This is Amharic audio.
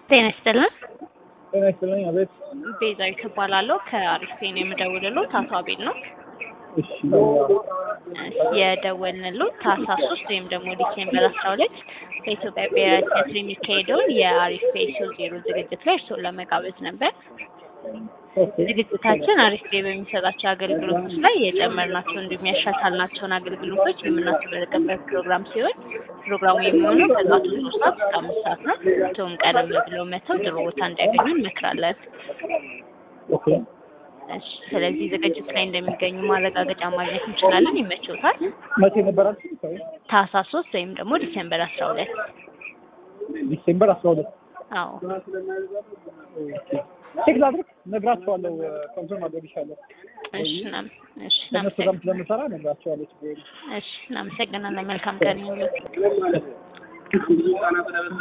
ጤና ይስጥልን። ጤና ይስጥልኝ። አቤት። ቤዛዊት እባላለሁ ከአሪፍ ነው የምደውልልዎት። አቶ አቤል ነው እሺ የደወልንልዎት ታህሳስ ሶስት ወይም ደግሞ ዲሴምበር አስራ ሁለት በኢትዮጵያ ብሔራዊ ቲያትር የሚካሄደውን የአሪፍ ፌሶ ዜሮ ዝግጅት ላይ እርስዎን ለመጋበዝ ነበር። ኦኬ ዝግጅታችን አሪፍ ላይ በሚሰጣቸው አገልግሎቶች ላይ የጨመርናቸው እንዲሁም ያሻሻልናቸውን አገልግሎቶች የምናስመረቅበት ፕሮግራም ሲሆን ፕሮግራሙ የሚሆነው ከጠዋቱ ሶስት ሰዓት እስከ አምስት ሰዓት ነው። እርስዎም ቀደም ብለው መተው ጥሩ ቦታ እንዲያገኙ እንመክራለን። ኦኬ እሺ፣ ስለዚህ ዝግጅት ላይ እንደሚገኙ ማረጋገጫ ማግኘት እንችላለን። ይመችዎታል? መቼ ነበር አልሽኝ? ሰው ታህሳስ ሶስት ወይም ደግሞ ዲሴምበር አስራ ሁለት ዲሴምበር አስራ ሁለት አዎ ቼክ ላድርግ፣ ነግራቸዋለሁ። ኮንፈርም አድርግሻለሁ። እሺ እናም እሺ ከእነሱ ጋርም እናመሰግናለን። ስለምሰራ ነግራቸዋለሁ። ችግር የለም። እሺ እናመሰግናለን። መልካም ቀን ይሁንልዎት።